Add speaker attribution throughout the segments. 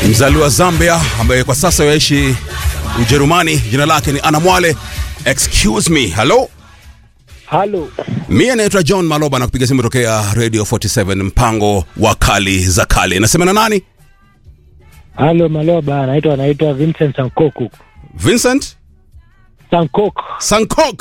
Speaker 1: mzaliwa wa Zambia ambaye kwa sasa yaishi Ujerumani. Jina lake ni Ana Mwale. Excuse me, hello.
Speaker 2: Halo,
Speaker 1: Mie naitwa John Maloba na kupiga simu tokea Radio 47 mpango wa kali za kale. Nasema na nani?
Speaker 2: halo Maloba, anaitwa anaitwa Vincent Sankoku
Speaker 1: Vincent
Speaker 2: Sankok.
Speaker 1: Sankok.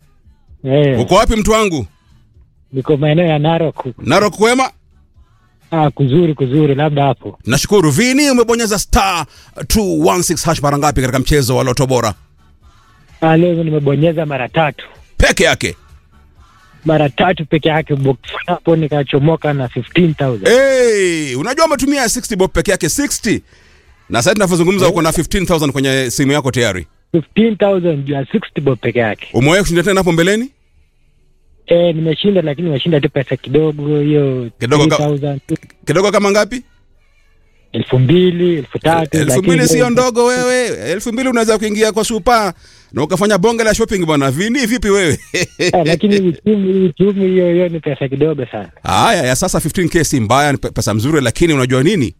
Speaker 2: Eh,
Speaker 1: Uko wapi mtu wangu?
Speaker 2: niko maeneo ya Narok.
Speaker 1: Narok kwema?
Speaker 2: Ah, kuzuri kuzuri, labda hapo.
Speaker 1: Nashukuru. Vini, umebonyeza star 216 hash mara ngapi katika mchezo wa Loto Bora?
Speaker 2: Ah, leo nimebonyeza mara tatu,
Speaker 1: Peke yake.
Speaker 2: mara tatu peke yake, box hapo nikachomoka na 15000
Speaker 1: Hey, unajua umetumia 60 bob peke yake 60. Na sasa tunavyozungumza uko na 15000 kwenye simu yako tayari.
Speaker 2: 15000 juu ya 60 bob peke yake.
Speaker 1: Umewahi kushinda tena hapo mbeleni?
Speaker 2: Eh, nimeshinda lakini nimeshinda tu pesa kidogo, hiyo
Speaker 1: Kidogo ka-
Speaker 2: 3000 tu,
Speaker 1: Kidogo kama ngapi?
Speaker 2: elfu mbili elfu tatu
Speaker 1: elfu
Speaker 2: lakini
Speaker 1: mbili sio
Speaker 2: leo-
Speaker 1: ndogo wewe. Elfu mbili unaweza kuingia kwa supa na ukafanya bonge la shopping bwana. Vini vipi wewe?
Speaker 2: Eh, lakini uchumi uchumi hiyo hiyo ni pesa kidogo sana.
Speaker 1: Haya, ya sasa 15k si mbaya, ni pe- pesa mzuri, lakini unajua nini?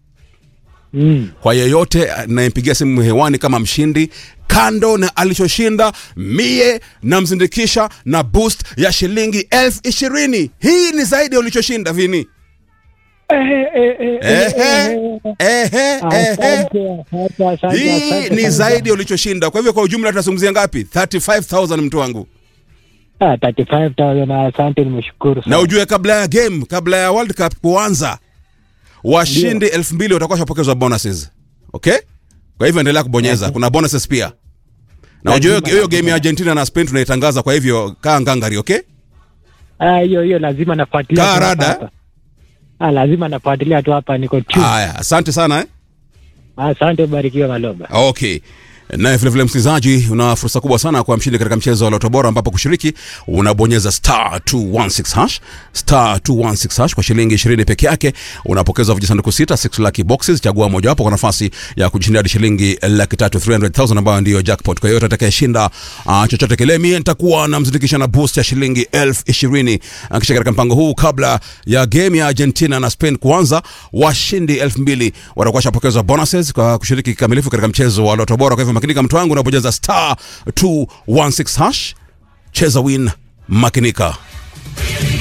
Speaker 2: Mm.
Speaker 1: Kwa yeyote anayempigia simu hewani kama mshindi, kando na alichoshinda, mie namzindikisha na boost ya shilingi elfu ishirini. Hii ni zaidi ya ulichoshinda Vini.
Speaker 2: Eh, eh, eh, eh, eh,
Speaker 1: Ehe,
Speaker 2: eh.
Speaker 1: ehe, ehe.
Speaker 2: Asante, asante, asante,
Speaker 1: Hii
Speaker 2: asante
Speaker 1: ni
Speaker 2: sana.
Speaker 1: zaidi ya ulichoshinda. Kwa hivyo kwa ujumla tunazungumzia ngapi? 35000 mtu wangu.
Speaker 2: Ah, 35,000 na asante, nimeshukuru sana.
Speaker 1: na ujue kabla ya game kabla ya world cup kuanza washindi elfu mbili watakuwa shapokezwa bonuses okay kwa hivyo endelea kubonyeza kuna bonuses pia na ujue hiyo- hiyo game ya argentina na spain tunaitangaza kwa hivyo kaa ngangari okay
Speaker 2: Ah, hiyo hiyo lazima nafuatilia
Speaker 1: Kaa
Speaker 2: tu
Speaker 1: rada,
Speaker 2: hapa. Ah, lazima nafuatilia tu hapa, niko tu.
Speaker 1: haya asante sana eh?
Speaker 2: Asante, barikiwa Maloba.
Speaker 1: okay naye vilevile msikilizaji una fursa kubwa sana kwa mshindi katika mchezo wa loto bora ambapo kushiriki unabonyeza star 216 hash star 216 hash kwa shilingi 20 peke yake unapokezwa vijisanduku sita 6 lucky boxes chagua mojawapo kwa nafasi ya kujishindia hadi shilingi laki tatu 300000 ambayo ndiyo jackpot kwa hiyo atakayeshinda uh, chochote kile mie nitakuwa namzindikisha na boost ya shilingi elfu ishirini uh, kisha katika mpango huu kabla ya game ya argentina na spain kuanza washindi elfu mbili watakuwa shapokezwa bonuses kwa kushiriki kikamilifu katika mchezo wa loto bora kwa hivyo makinika mtu wangu unabonyeza star 216 hash cheza win makinika